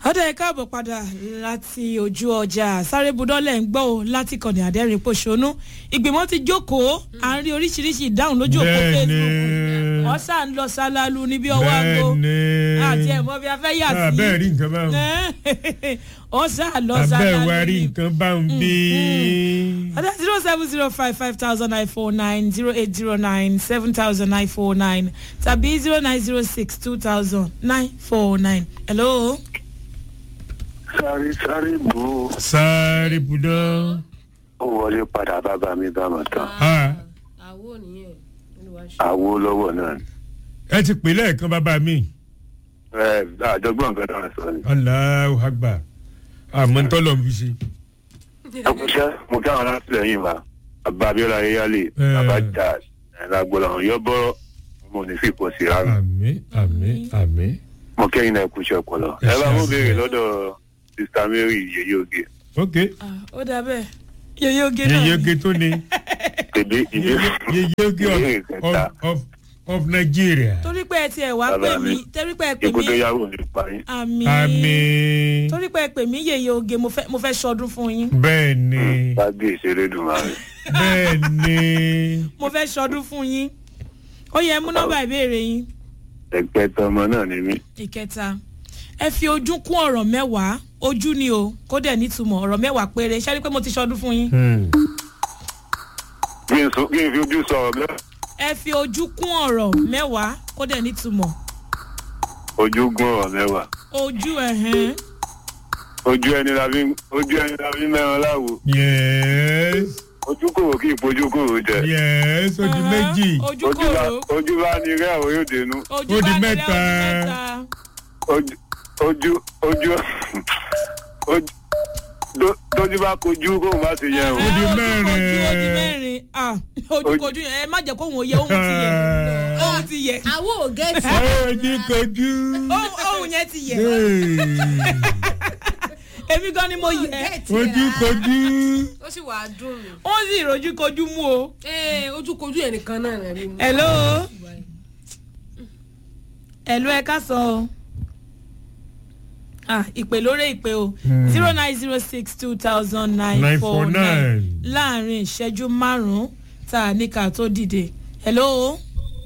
ọdẹ ẹ káàbọ̀ padà láti ojú ọjà sáré budọ́lẹ̀ ń gbọ́ o láti kọ̀dẹ̀ àdẹ́rìn pòṣónú ìgbìmọ̀ ti jókòó à ń rí oríṣiríṣi ìdáhùn lójú òpó facebook wọ́n sà ń lọ sálálú níbi ọwọ́ aago àti ẹ̀mọ́ bí a fẹ́ yà sí abẹ́ẹ̀ rí nǹkan báwọn wọ́n sà lọ abẹ́ẹ̀ sálálú wá rí nǹkan báwọn bí. ọdẹ zero seven zero five five thousand nine four nine zero eight zero nine seven thousand nine four nine tàbí zero nine zero six two thousand nine four nine hello. sáré sáré bò ó sáré budọ́. ó wọlé padà bàbá mi bá mọ̀ tán Ah, àwo nìyẹn olùwà ṣe. àwo lọ́wọ́ náà ni. ẹ ti pè lẹ́ẹ̀kan bàbá mi. ẹ àjọgbọ́n nǹkan náà sọ ni. aláwọ̀ àgbà àmọ́ ń tọ́lọ̀ ń fi ṣe. ẹ kú iṣẹ́ mo kí àwọn alátìlẹyìn wa bàbá abiola yeyale Eh. bàbá jà ẹ̀lágbọ́lá àwọn yọ bọ́rọ̀ mo ní fi pọ̀ sí rárá àmì àmì àmì. mo kẹ́yìn náà kú iṣẹ́ ọpọlọ. Ẹ ẹ bá ṣe mú àṣẹ. béèrè lọ́dọ̀ sista mary yeye oge ok Ah, ó dà bẹ́ẹ̀ yeye oge náà yeye ni. oge tó ni tèmi ìdí yeye oge Ìbéèrè of kẹta. of of Nigeria. torí pé ẹ tiẹ̀ wá Bàbá pè mi. mí torí pé ẹ pè ikú tó mí yàwó ní parí. àmì àmì torí pé ẹ pè mí yeye oge mo fẹ́ mo fẹ́ sọdún fún yín bẹ́ẹ̀ ni gbàgbé ìṣeré dùn máa rẹ̀. bẹ́ẹ̀ ni mo fẹ́ sọdún fún yín ó yẹ mú nọ́mbà ìbéèrè yín ẹgbẹ́ tọmọ náà ni mí. ìkẹta ẹ fi ojú kún ọ̀rọ̀ mẹ́wàá ojú ni o kó dẹ̀ nítumọ̀ ọ̀rọ̀ mẹ́wàá péré ṣáà rí pé mo ti sọdún fún yín Hmm. kí n sọ- kí n fi ojú sọ̀rọ̀ mẹ́rin. ẹ fi ojú kún ọ̀rọ̀ mẹ́wàá kó dẹ̀ nítumọ̀ ojú gún ọ̀rọ̀ mẹ́wàá. ojú ẹ̀hẹ́n ojú ẹni la fi ojú ẹni la fi mẹ́ran láwo yes ojú kòrò kí ìpojú kòrò jẹ yes ó di méjì ojú ojú bá kòrò ojú bá ní rẹ àwọn yóò dénú ojú Ó di bá nílẹ̀, mẹ́ta. ó di mẹ́ta. ojú ojú ojú ojú tó- tójú bá kojú kóun bá ti yẹ o Ó di Ẹ, mẹ́rin. ojú ojú mẹ́rin ah ojúkojú yẹn ẹ má jẹ́ kóhun òye ohun ti yẹ ohun ti yẹ àwo ò gẹ́tì. ojú kojú. ohun ohun yẹn ti yẹ Hey. èmi gan ni mo yẹ ojú kojú. ó sì wàá dùn mí. wọ́n sì rojú kojú mú o. ee ojúkojú ẹ̀ nìkan náà rẹ̀ rí mú. hello hello ẹ ká sọ o ah ìpè lórí ìpè o zero nine zero six two thousand nine four nine 949. láàrin ìṣẹ́jú márùn-ún tá a ní ká tó dìde hello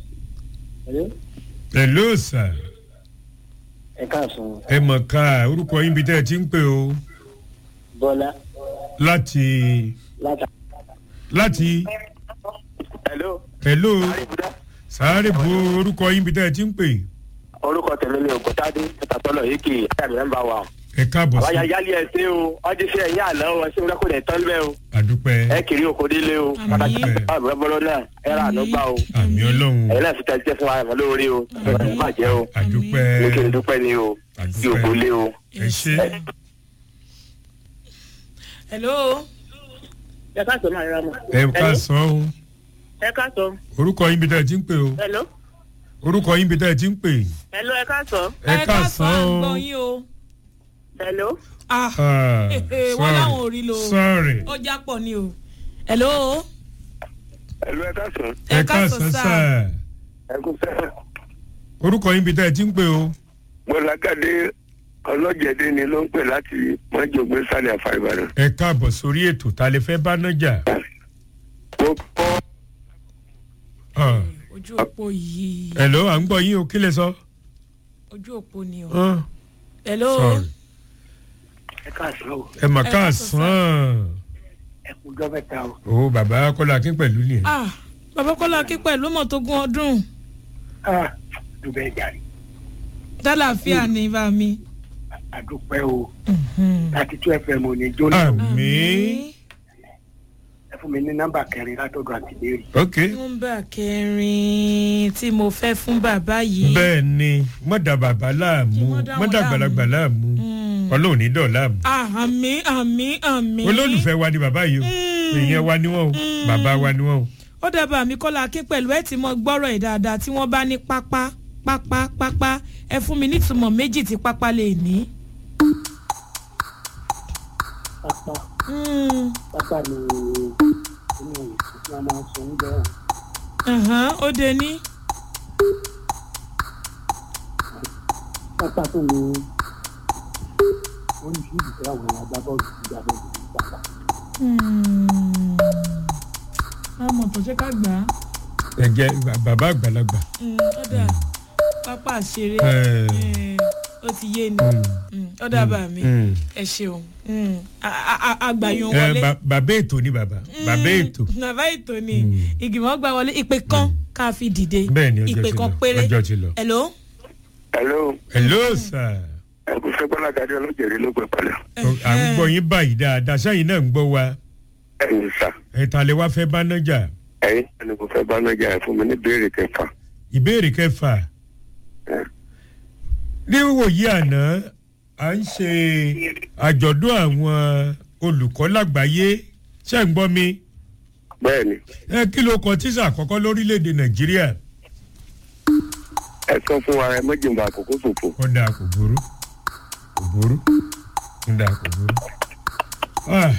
hello sir ẹ káàsán ẹ mọ̀ ká orúkọ yín bí tẹ́ ẹ ti ń pè o bọ́lá láti láta. láti hello hello sáré bo orúkọ yín bí tẹ́ ẹ ti ń pè orúkọ tẹ̀lé ni ògùntàdé tàtọ́lọ̀ yìí kì í àtàmì nọ́mbà wa. ẹ káàbọ̀ àwa sí yálé ẹ ṣe o ọdún ṣe ẹ̀yìn àná o ṣé wọn kò dẹ̀ tán bẹ́ẹ̀ o àdúpẹ́ ẹ kiri oko délé o Àmín. pàtàkì àbúrò bọ́lọ́ náà ẹ rà àná gbà o àmì ọlọ́run ẹ̀yin náà fi tẹ̀ jẹ́ fún wa ẹ̀mọ́ lórí o ẹ̀ má jẹ́ o àdúpẹ́ ní kí n dúpẹ́ ni o kí o kò lé o. ẹ ṣe hello ẹ káàsán máa rà mọ. ẹ ká sọ o ẹ káàsán. orúkọ yín bí tẹ́ ẹ ti ń pè o hello. orúkọ yín bí tẹ́ ẹ ti ń pè hello ẹ káàsán. ẹ ká sọ à ń o gbọ́ yín o hello. ah Ah, Eh, wọ́n láwọn ò rí lo. sorry ó já pọ̀ ni o hello hello ẹ káàsán ẹ ká sọ sá ẹ kú sẹ́yìn. orúkọ yín bí tẹ́ ẹ ti ń pè o gbọ́lágádé ọlọ́jẹ̀dẹ́ ni ló ń pè láti mọ́jọ́gbé sálẹ̀ àfa ìbàdàn. ẹ káàbọ̀ sórí ètò ta lè fẹ́ bá náà jà mo kọ́ Ah, ojú òpó yìí hello à ń gbọ́ yín o kí lè sọ. ojú òpó ni o Ah, hello sorry. ẹ káàsán o ẹ mà Ẹ ká ká sọ sàn ẹ kú jọ mẹ́ta o. o bàbá kọ́lá akín pẹ̀lú ni ah bàbá kọ́lá kí pẹ̀lú mọ̀ tó gún ọdún dùbẹ̀ jàre dálàáfíà ní bá mi. àdúpẹ́ o Mhm. láti tún fm ò ní jóná o. àmì ẹ fún mi ní nọ́mbà kẹrin látọ̀dọ̀ àti léèrè. ok nọ́mbà kẹrin tí mo fẹ́ fún bàbá yìí. bẹ́ẹ̀ ni mọ̀dà bàbá láàmú Kí wọ́n dá wọn mọ̀dà àgbàlagbà láàmú Mm. ọlọ́run ní dọ̀ láàmú ah àmì àmì àmì. olólùfẹ́ wa ni bàbá yìí o Mm. èèyàn wa ni wọ́n o Mm. bàbá wa ni wọ́n o ó dábàá mi kọ́lá akín pẹ̀lú ẹ̀ tí mo gbọ́rọ̀ ẹ̀ dáadáa tí wọ́n bá ní pápá pápá pápá ẹ fún mi nítumọ̀ méjì tí pápá lè ní. pápá Mm. pápá ni inú ìsìn tí wọ́n máa ń sọ oúnjẹ hàn. Ẹ̀hán, ó de ní. pápá tó ní wọ́n ní fíìdì tí àwọn agbábọ́ọ̀lù ti gbà bọ́ọ̀lù ti gbà wá. àmọ̀ tó ṣe ká gbà á ẹ jẹ bàbá àgbàlagbà. ọ̀dà pápá àṣeré Eh. eh, ó ti yé ni ọ̀dà bá mi Mm. ẹ ṣeun Mm. A- a- a- àgbàyàn ẹ wọlé ba- bàbá ètò ni bàbá bàbá ètò. bàbá ètò ni ìgbìmọ̀ gbà wọlé ìpè kan ká fi dìde bẹ́ẹ̀ ni ọjọ́ ìpè ti kan lọ péré ọjọ́ ti lọ. hello hello hello sir. ẹ kò fẹ́ bọ́lá gàdí ọlọ́jẹ̀rí ló pẹ́ padà. à ń gbọ́ yín báyìí dáadáa sẹ́yìn náà ń gbọ́ wa ẹ̀yin sà ẹ̀ta lè wá fẹ́ bá nájà ẹ̀yin ẹni kò fẹ́ bá nájà ẹ̀ fún mi ní béèrè kẹfà. ìbéèrè kẹfà ẹ̀, níwòyí àná à ń ṣe àjọ̀dún àwọn olùkọ́ lágbàáyé ṣé ń gbọ́ mi bẹ́ẹ̀ ni ẹ kí ló kọ tíṣà àkọ́kọ́ lórílẹ̀‐èdè nàìjíríà ẹ sọ fún wa ẹ méjìlá àkókò ṣòfò. ó dáa kò burú kò burú ó dáa kò burú. Ah.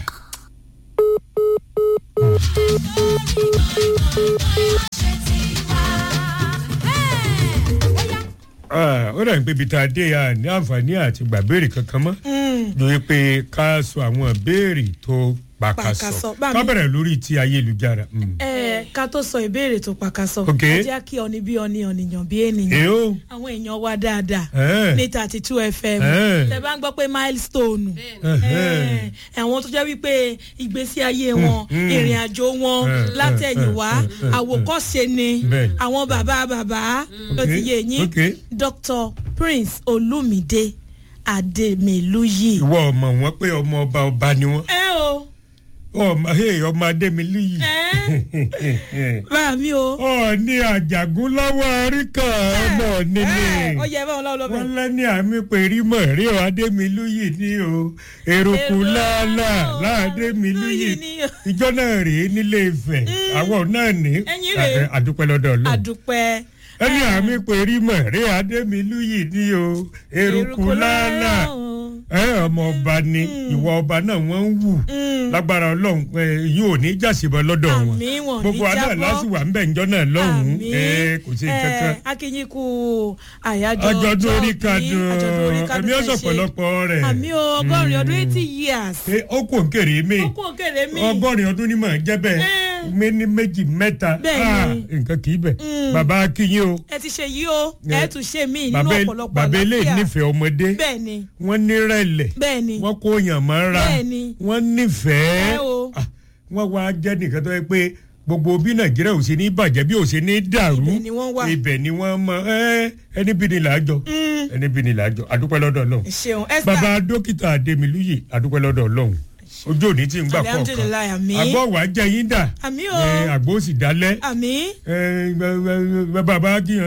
Ah, ó dàbí pé ibi tá a dé a ní àǹfààní àti gbàbéèrè kankan mọ́ lórí pé ká sọ àwọn béèrè tó pàkàsọ Pàkàsọ, bá mi- ká bẹ̀rẹ̀ lórí ti ayélujára. Mm. ẹ ká tó sọ ìbéèrè tó pàkàsọ Ok. ẹ jẹ́ kí ọni bí ọni ọ̀nìyàn bí ènìyàn èyó àwọn èèyàn wa dáadáa Eh. ní thirty two fm Eh. tẹ bá ń gbọ́ pé milestone Eh. Eh, àwọn tó jẹ́ wípé ìgbésí ayé wọn mm. ìrìn àjò wọn Eh, látẹ̀yìnwá eh, eh, eh, àwòkọ́ṣe ni Bẹ́ẹ̀ni. àwọn bàbá bàbá ló ti yé yín ok. dr prince olumide ademiluyi. ìwọ ọmọ wọn pé ọmọ ọba ọba ni wọn ẹ o ọmọ hey, ọmọ adémilú yìí ẹ bá mi o. ọ ní àjàgún lọ́wọ́ àríkà ọmọ níní ẹ ó yẹ báwọn lọ́wọ́ lọ́wọ́ wọn lẹ́ni àmì pèrí mọ̀ rí ọ adémilú yìí ní o eruku Èrò láàlà láàlà láàdémilú yìí ni o. ìjọ náà rèé nílé Ifẹ̀ àwọn náà ní Ẹ̀yin rèé. àdúpẹ́ lọ́dọ̀ Ọlọ́run àdùpẹ́. ẹni àmì pèrí mọ̀ rí adémilú yìí ní o eruku láàlà ẹ ọmọ ọba ni ìwọ ọba náà wọ́n ń wù lágbára Ọlọ́run ẹ, yìí ò ní jàsìbọ lọ́dọ̀ wọn Àmín, wọn ò ní gbogbo àná jábọ́. lásìwà ń bẹ̀ ńjọ́ náà lọ́hùn-ún Àmín. ẹ kò sí kankan akínyìn kú àyájọ́ àjọ̀dún orí ọjọ́ kadùn bí, àjọ̀dún orí kadùn ẹ̀mí fẹ́ ọ̀sọ̀ ṣe. pọ̀lọpọ̀ rẹ̀ àmì o ọgọ́rin ọdún eighty years. Ṣé ó kò ń kéré mi ó kú òkèrè mi. ọgọ́rin ọdún ni màá jẹ́ bẹ́ẹ̀ Eh. mi ní méjì mẹ́ta Bẹ́ẹ̀ Ah, ni. nǹkan kì í bẹ̀ bàbá akínyìn o ẹ ti ṣe yìí o ẹ tún ṣe mí nínú bàbá ọ̀pọ̀lọpọ̀ bàbá ilé àlàáfíà. nífẹ̀ẹ́ ọmọdé bẹ́ẹ̀ ni wọ́n nírẹ̀lẹ̀ bẹ́ẹ̀ ni wọ́n kó yàn mọ́ra Bẹ́ẹ̀ ni. wọ́n nífẹ̀ẹ́ Ẹ o. Ah, wọ́n wá jẹ́ nìkan tó yẹ pé gbogbo bí nàìjíríà ò ṣe ní bàjẹ́ bí ò ṣe ní dàrú Ibẹ̀ ni wọ́n wà. ibẹ̀ ni wọ́n mọ ẹ́ ẹni bí ni làájọ ẹni bí ni làájọ àdúpẹ́ lọ́dọ̀ ọlọ́run ẹ ṣeun esther bàbá dókítà adémilúyè àdúpẹ́ lọ́dọ̀ ọlọ́run ojú òní tí ń gbà kọ̀ọ̀kan Alhamdulillah, àmín. àgọ́ wàá jẹ́ yín dà àmì o ẹ, àgbo sì dálẹ́ àmì ẹ, bẹ- bẹ- bẹ- bàbá kí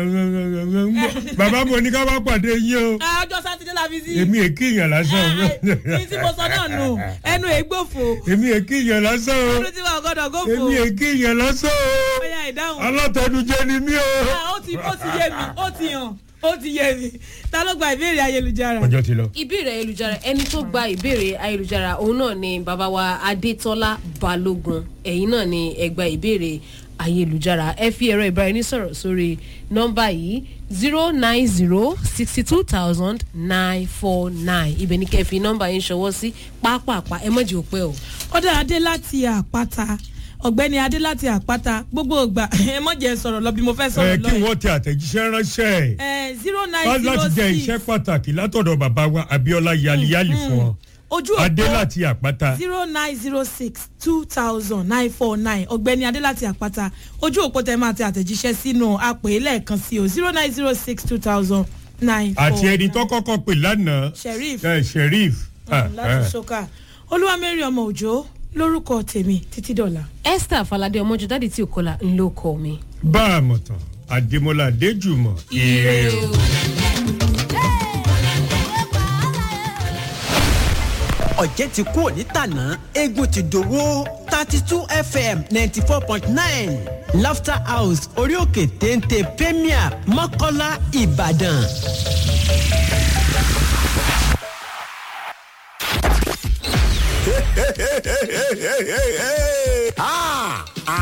bàbá mo ní ká wá pàdé yín o ọjọ́ sátidé la fi sí. èmi èkì yàn lásán o ní tí mo sọ náà nù ẹnu ègbòfò èmi èkì yàn lásán o ọdún tí wọn gbọdọ̀ gófò èmi èkì yàn lásán o bóyá ìdáhùn. alátẹnujẹ ni mí o. Ah, ó ti ó ti yé mi ó ti hàn ó ti yé mi ta ló gba ìbéèrè ayélujára. ọjọ́ ti lọ. ìbéèrè ayélujára ẹni tó gba ìbéèrè ayélujára òun náà ni bàbá wa adétọ́lá balógun ẹ̀yin náà ni ẹ gba ìbéèrè ayélujára ẹ fi ẹ̀rọ ìbáraẹnisọ̀rọ̀ sórí nọ́mbà yìí zero nine zero sixty two thousand nine four nine ibẹ̀ ni kẹ́ fi nọ́mbà yín ṣọwọ́ sí pápápá ẹ mọ̀jì òpẹ́ o. ọ̀dà adé láti àpáta ọ̀gbẹ́ni adé láti àpáta gbogbo ìgbà ẹ mọ̀ jẹ́ sọ̀rọ̀ lọ bí mo fẹ́ ẹ sọ̀rọ̀ kí lọ wọ́n tẹ àtẹ̀jíṣẹ́ ránṣẹ́ ẹ̀ zero wá nine zero láti jẹ six iṣẹ́ pàtàkì látọ̀dọ̀ bàbá wa abiola yaliyali fún ọ ojú adé òpó láti àpáta zero nine zero six two thousand nine four nine ọ̀gbẹ́ni adé láti àpáta ojú òpó tẹ máa tẹ àtẹ̀jíṣẹ́ sínú àpè lẹ́ẹ̀kan sí o zero nine zero six two thousand nine four àti ẹni tó kọ́kọ́ pè lánàá sheriff ẹ sheriff ah, láti ah. ṣoka olúwamẹ́rin ọmọ òjò lórúkọ tèmi títí dọ̀la. esther falade ọmọjọ dáàdi tí ò kọlà ńlọ kọ mi. bá a mọ̀ tán àdèmọ́lá adéjùmọ̀ ire o. ọ̀jẹ̀ ti kú òní tàná eégún ti dòwó thirty two fm ninety four point nine laughter house orí òkè téńté premier mọ́kọ́lá ìbàdàn.